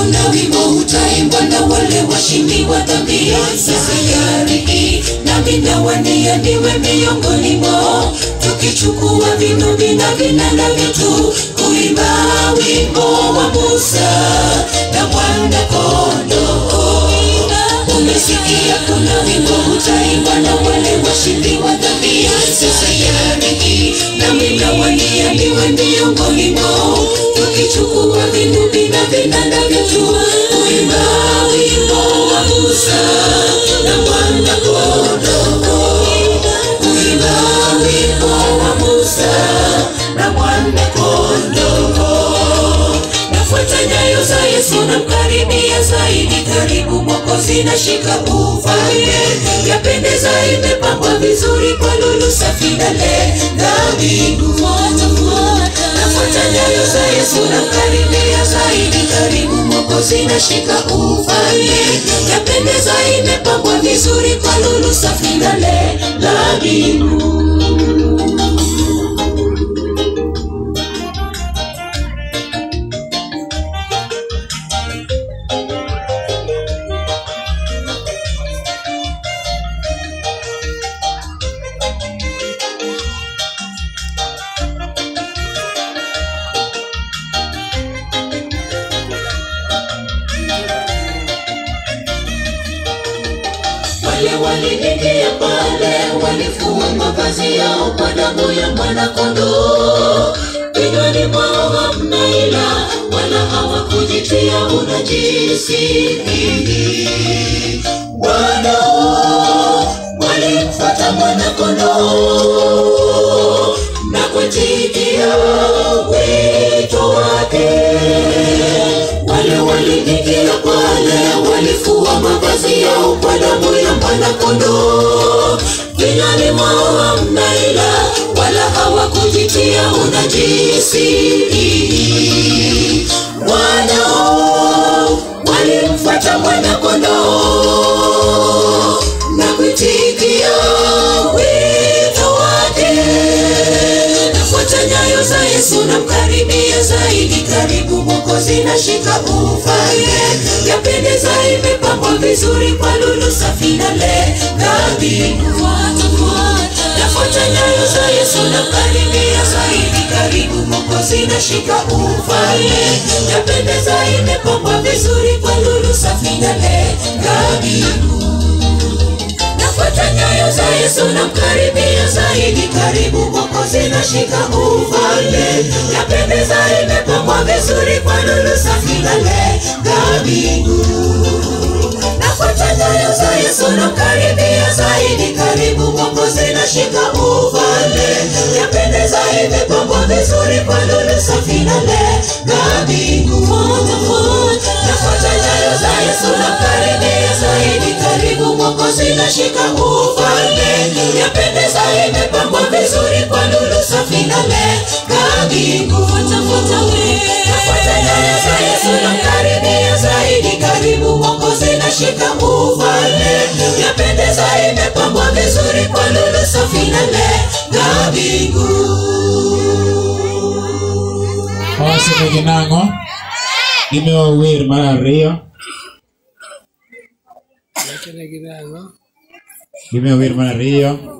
kuna wimbo utaimbwa na wale washindi wa dhambi za sayari hii nami nawania niwe miongoni mwao tukichukua vinubi na vinanda vyetu kuimba wimbo wa musa na mwana kondoo umesikia kuna wimbo utaimbwa na wale washindi wa dhambi za sayari hii nami nawania niwe miongoni mwao tukichukua vinubi na vinanda vyetu kuimba wimbo wa musa na mwana kondoo kuimba wimbo wa musa na mwana kondoo nafuata nyayo za yesu namkaribia zaidi karibu mwokozi nashika ufalme yapendeza imepambwa vizuri kwa lulu safi na lenga mbingu nafuata nyayo za yesu namkaribia zaidi karibu mwokozi nashika ufalme yapendeza imepambwa vizuri kwa lulu safi na lenga mbingu wale waliingia pale walifua mavazi yao kwa damu ya mwanakondoo vinywani mwao hamna ila wala hawakujitia unajisi wanao walimfuata mwanakondoo na kuitikia wito wake wale waliingia pale walifua mavazi yao kwa damu ya mwanakondoo vinywani mwao hamna ila wala hawakujitia unajisi wanao walimfuata mwanakondoo na kuitikia wito wake nafuata nyayo za yesu namkaribia zaidi karibu mwokozi nashika ufalme yapendeza imepambwa vizuri kwa lulu safi na lenga mbingu nafuata nyayo za yesu namkaribia zaidi karibu mwokozi nashika ufalme yapendeza imepambwa vizuri kwa lulu safi na lenga mbingu nafuata nyayo za yesu namkaribia zaidi karibu mwokozi nashika ufalme yapendeza imepambwa vizuri kwa lulu safi na lenga mbingu nafuata nyayo za yesu namkaribia zaidi karibu mwokozi nashika ufalme yapendeza imepambwa vizuri kwa lulu safi na lenga mbingu nafuata nyayo za yesu namkaribia zaidi karibu mwokozi nashika ufalme yapendeza imepambwa vizuri kwa lulu safi na lenga mbingu nafuata nyayo za yesu namkaribia zaidi karibu mwokozi nashika ufalme yapendeza imepambwa vizuri kwa lulu safi na lenga mbingu Awaseme ginang'o? Gimiyo wer mar ariyo. Gimiyo wer mar ariyo.